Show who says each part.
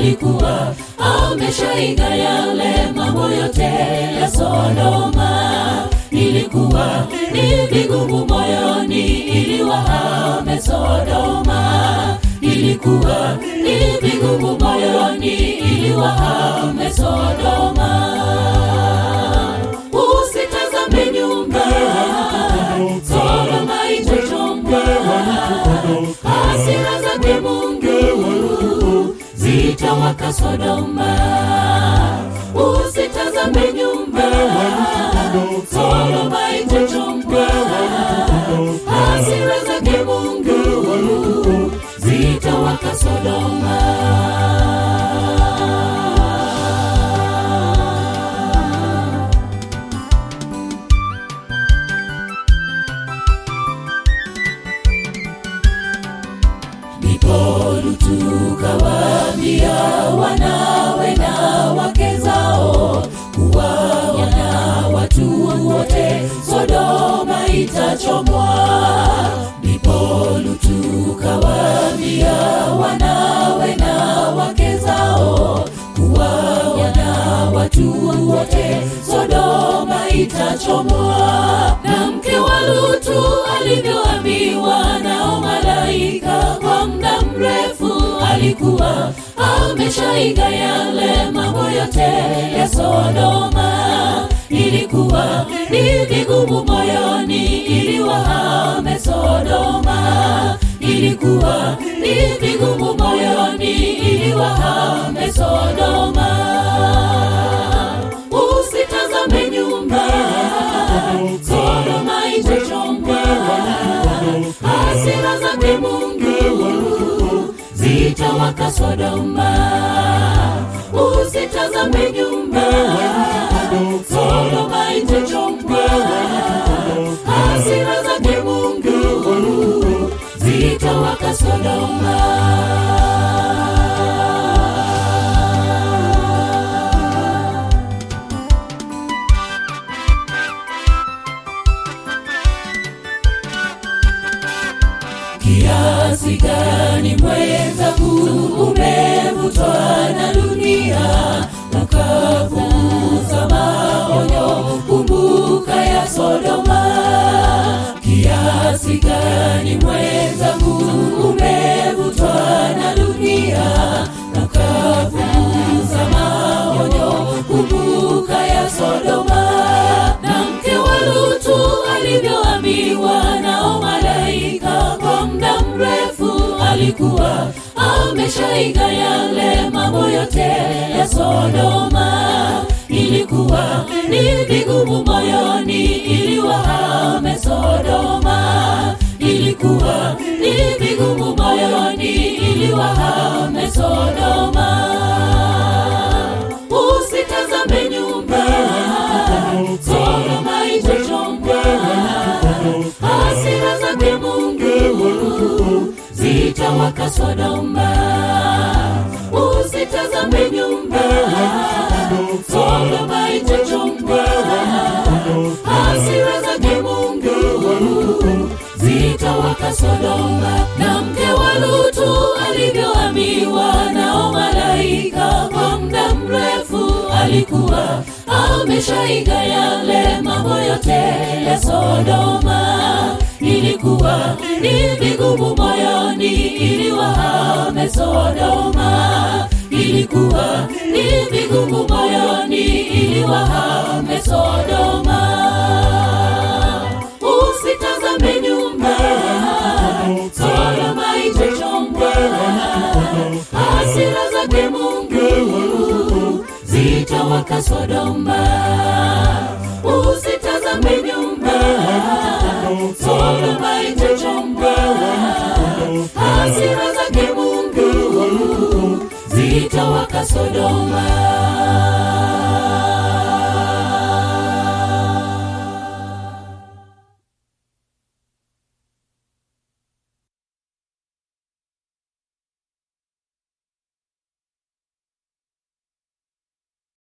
Speaker 1: alikuwa ameshaiga yale mambo yote ya Sodoma. Ilikuwa ni vigumu moyoni ili wahame Sodoma. Ilikuwa ni vigumu moyoni ili wahame Sodoma. Usitazame nyumba, Sodoma itachomwa. Hasira zake Mungu zitawaka Sodoma. Usitazame nyumba, Sodoma itachomwa. Hasira zake Mungu zitawaka Sodoma. Ndipo Lutu kawaambia wanawe na wake zao kuwa wana watu wote Sodoma itachomwa. Ndipo Lutu kawaambia wanawe na wake zao kuwa wana watu wote Sodoma itachomwa. Na mke wa Lutu alivyoambiwa nao malaika kwa muda mrefu alikuwa ameshaiga yale mambo yote ya Sodoma. Ilikuwa ni vigumu moyoni ili wahame Sodoma. Ilikuwa ni vigumu moyoni ili wahame Sodoma. Usitazame nyumba, Sodoma itachomwa. Hasira zake Mungu zitawaka Sodoma. Usitazame nyumba, Sodoma itachomwa. Hasira zake Mungu zitawaka Sodoma. Kiasi gani mwenzangu umevutwa na dunia, ukapuuza maonyo, kumbuka ya Sodoma. Kiasi gani mwenzangu umevutwa na dunia, ukapuuza maonyo, kumbuka ya Sodoma. Na mke wa Lutu alivyoambiwa nao malaika kwa muda mrefu alikuwa ameshaiga yale mambo yote ya Sodoma. Ilikuwa ni vigumu moyoni ili wahame Sodoma. Ilikuwa ni vigumu moyoni ili wahame Sodoma. Usitazame nyumba, Sodoma itachomwa. Hasira zake Mungu zitawaka Sodoma. Usitazame nyumba, Sodoma itachomwa. Hasira zake Mungu zitawaka Sodoma. Na mke wa Lutu alivyoambiwa nao malaika kwa muda mrefu alikuwa ameshaiga yale mambo yote ya Sodoma. Ilikuwa ni vigumu moyoni ili wahame Sodoma. Ilikuwa ni vigumu moyoni ili wahame Sodoma. Usitazame nyumba, Sodoma itachomwa. Hasira zake Mungu zitawaka Sodoma. Usitazame nyumba, Sodoma itachomwa. Hasira zake Mungu zitawaka Sodoma.